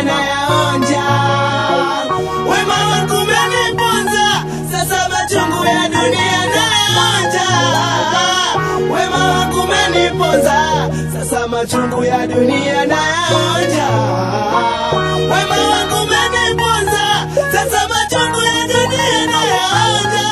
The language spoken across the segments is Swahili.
nayaonja. Wema wangu umeniponza, sasa machungu ya dunia nayaonja. Wema wangu umeniponza, sasa machungu ya dunia nayaonja. Wema wangu umeniponza, sasa machungu ya dunia nayaonja.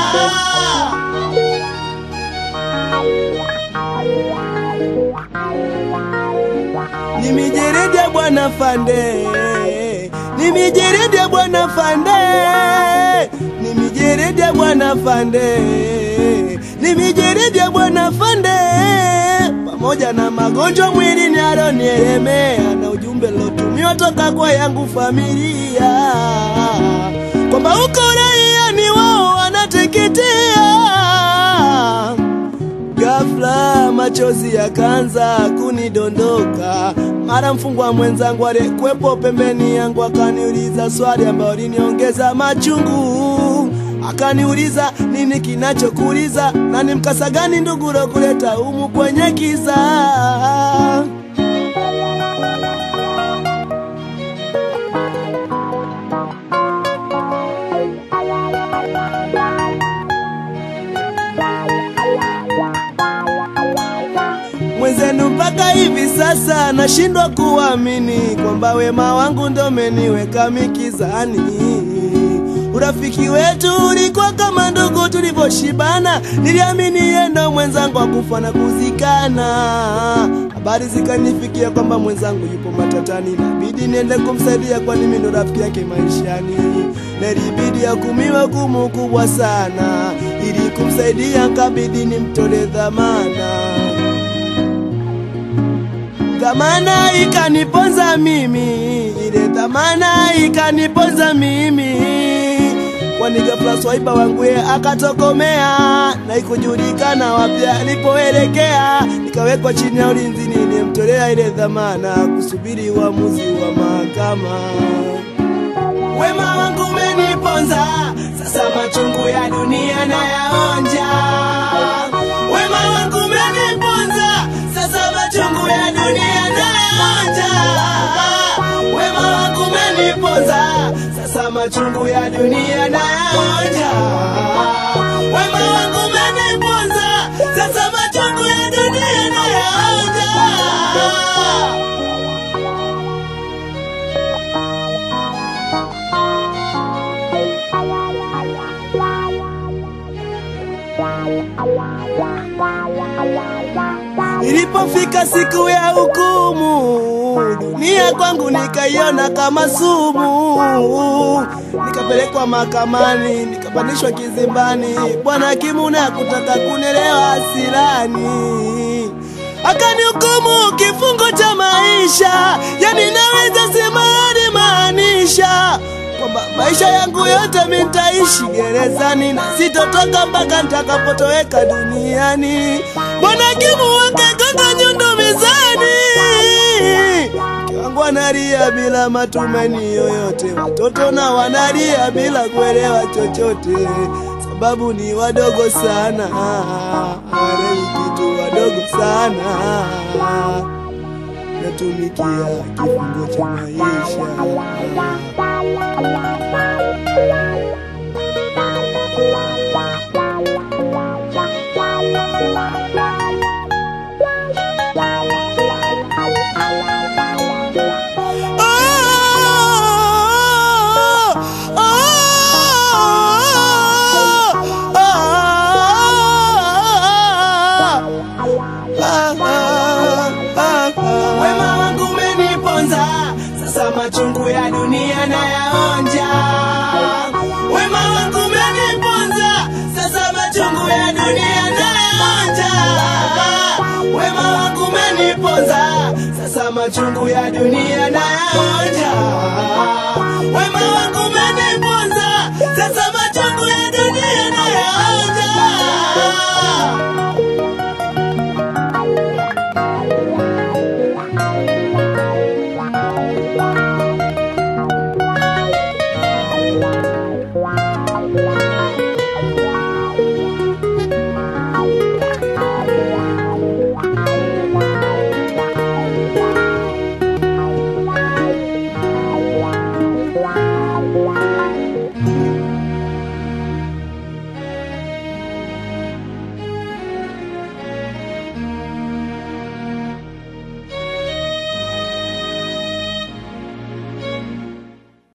Ni mijeredi ya bwana Fande, ni mijeredi ya bwana Fande, ni mijeredi ya bwana Fande, ni mijeredi ya bwana Fande, pamoja na magonjwa mwilini alionielemea na ujumbe lotumiwa toka kwa yangu familia kwamba uko raia ni wao wanateketea Ghafla machozi yakaanza kunidondoka, mara mfungwa mwenzangu aliyekuwepo pembeni yangu akaniuliza swali ambayo liniongeza machungu. Akaniuliza nini kinachokuuliza na ni mkasa gani ndugu kuleta humu kwenye kisa. mwenzenu mpaka hivi sasa nashindwa kuamini kwamba wema wangu ndo umeniweka mikizani. Urafiki wetu ulikuwa kama ndugu tulivyoshibana, niliamini yeye ndo mwenzangu akufa na kuzikana. Habari zikanifikia kwamba mwenzangu yupo matatani, inabidi niende kumsaidia, kwani mimi ndo rafiki yake maishani. Na ilibidi akumiwe hukumu kubwa sana, ili kumsaidia kabidi nimtole dhamana dhamana ikaniponza mimi, ile dhamana ikaniponza mimi, kwani ghafla swaiba wangu ye akatokomea na ikujulikana wapi alipoelekea. Nikawekwa chini ya ulinzi, nilimtolea ile dhamana kusubiri uamuzi wa mahakama. Wema wangu umeniponza, sasa machungu ya dunia nayaonja. Wema wangu umeniponza, sasa machungu ya dunia nayaonja. Wema wangu umeniponza, sasa machungu ya dunia nayaonja. Wema wangu umeniponza, sasa machungu ya dunia nayaonja. Ilipofika siku ya hukumu, dunia kwangu nikaiona kama sumu. Nikapelekwa mahakamani, nikapandishwa kizimbani. Bwana hakimu na kutaka kunelewa hasirani, akanihukumu kifungo cha maisha, yani naweza sema alimaanisha kwamba maisha yangu yote mimi nitaishi gerezani na sitotoka mpaka nitakapotoweka duniani. Bwana hakimu wakagonga nyundo mezani, mke wangu analia bila matumaini yoyote, watoto na wanalia bila kuelewa chochote, sababu ni wadogo sana, hawaelewi kitu, wadogo sana, natumikia kifungo cha maisha. Wema wangu umeniponza, sasa machungu ya dunia nayaonja. Wema wangu umeniponza, sasa machungu ya dunia nayaonja. Wema wangu umeniponza, sasa machungu ya dunia nayaonja.